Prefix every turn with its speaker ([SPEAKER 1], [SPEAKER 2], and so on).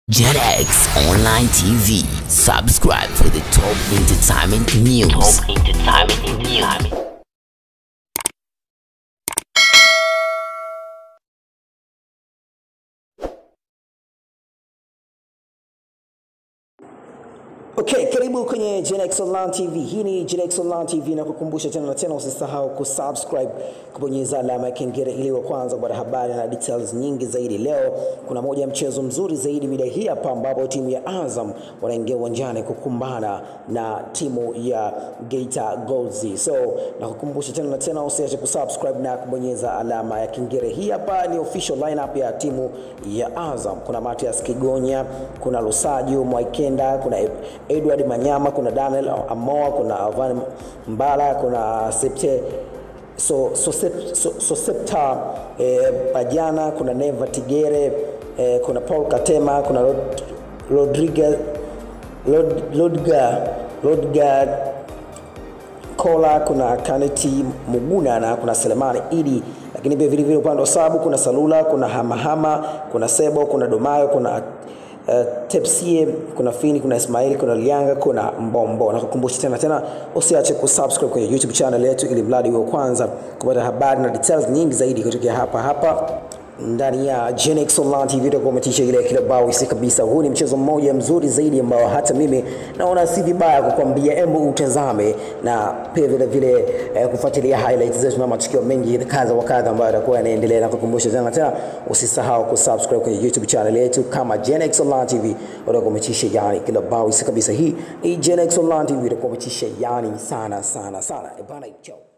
[SPEAKER 1] JetX Online TV. Subscribe for the top entertainment news. Top entertainment news.
[SPEAKER 2] Okay, karibu kwenye Genex Online TV. Hii ni Genex Online TV na kukumbusha tena na tena, usisahau kusubscribe, kubonyeza alama ya kengele ili wa kwanza kupata habari na details nyingi zaidi. Leo kuna moja ya mchezo mzuri zaidi mida hii hapa, ambapo timu ya Azam wanaingia uwanjani kukumbana na timu ya Geita Golds. So na kukumbusha tena na tena, usiache kusubscribe na kubonyeza alama ya kengele. Hii hapa ni official lineup ya timu ya Azam. Kuna Matias Kigonya, kuna Lusajo Mwaikenda, kuna Edward Manyama, kuna Daniel Amoa, kuna Alvan Mbala, kuna Septe so, so, so, so, so Septa eh, Bajana, kuna Neva Tigere eh, kuna Paul Katema, kuna Rod, Rodriguez Lod, Lodga Lodga Kola, kuna Kaneti Muguna na kuna Selemani Idi, lakini pia vile vile upande wa sabu kuna Salula, kuna Hamahama, kuna Sebo, kuna Domayo, kuna uh, Tepsie, kuna Fini, kuna Ismaili, kuna Lianga, kuna Mbombo. Na kukumbusha tena tena, usiache kusubscribe kwenye YouTube channel yetu ili mradi wa kwanza kupata habari na details nyingi zaidi kutoka hapa hapa ndani ya Genex Online TV itakumetisha ile kila bao isi kabisa. Huu ni mchezo mmoja mzuri zaidi ambao hata mimi naona si vibaya kukwambia, hebu utazame na pia vile vile eh, kufuatilia highlights zetu na matukio mengi kadha wa kadha ambayo yatakuwa yanaendelea, na kukumbusha tena tena, usisahau kusubscribe kwenye YouTube channel yetu kama Genex Online TV utakumetisha yani kila bao isi kabisa. Hii ni Genex Online TV itakumetisha yani sana sana sana. E bana, ciao.